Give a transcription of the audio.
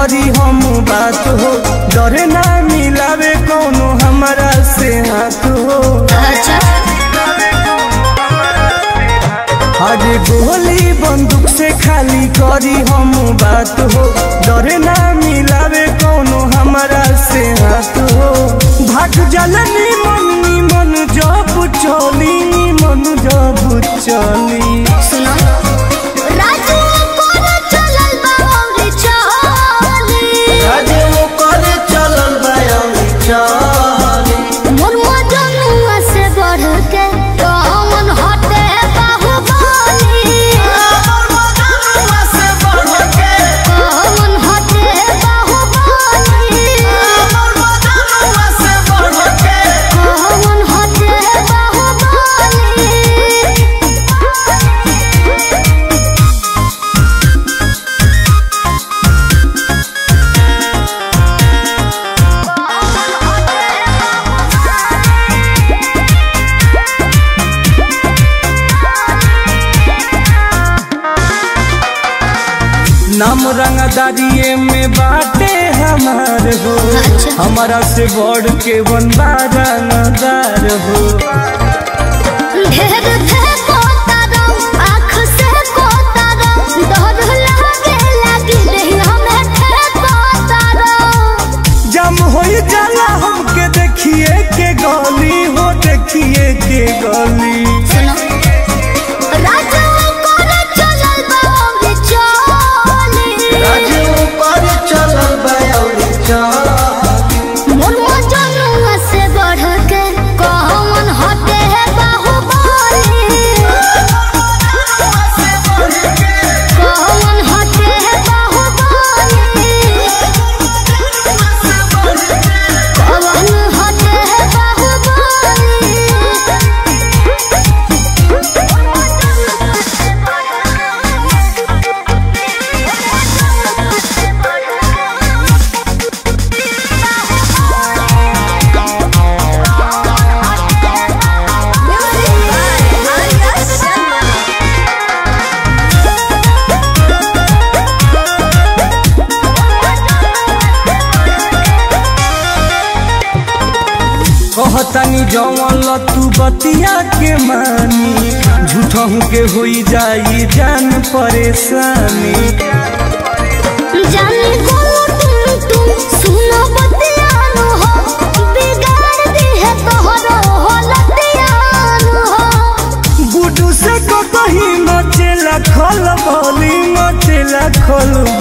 करी हम बात हो डरे ना मिलावे कोनो हमारा से हाथ हो अच्छा अरे गोली बंदूक से खाली करी हम बात हो डरे ना मिलावे कोनो हमारा से हाथ हो भाग जलनी मन मन जब चली मन जब चली सुनो राजू कोन चलल बा और चाली राजे वो करे चलल बयानी चली मोर मजनुआ से बढ़ के कौन हटे बाहुबली कौन हटे बाहुबली कौन हटे बाहुबली नाम रंगदारिये में बाटे हमार हो अच्छा। हमारा से बढ़ के बनबा रंगदार हो ढेर फेंको तारो, आँख से को तारो, डर लागे लागी नहीं हमें फेंको तारो। जम हो जाला हमके देखिए के गली हो देखिए के गली सुनो, राजू कोने चलल बा और चाली। मोर मजनुआ से बढ़ के कौन हटे है बाहुबली कौन हटे है बाहुबली कौन हटे है बाहुबली कहतनी जवन तू बतिया के मानी झूठहू के होई जाई जान परेशानी जाने को तुम तुम सुनो बतियानो हो बिगाड़ दी है तोहरो हलतियानो हो गुडू से कहीं मचेला खल बोली मचेला खल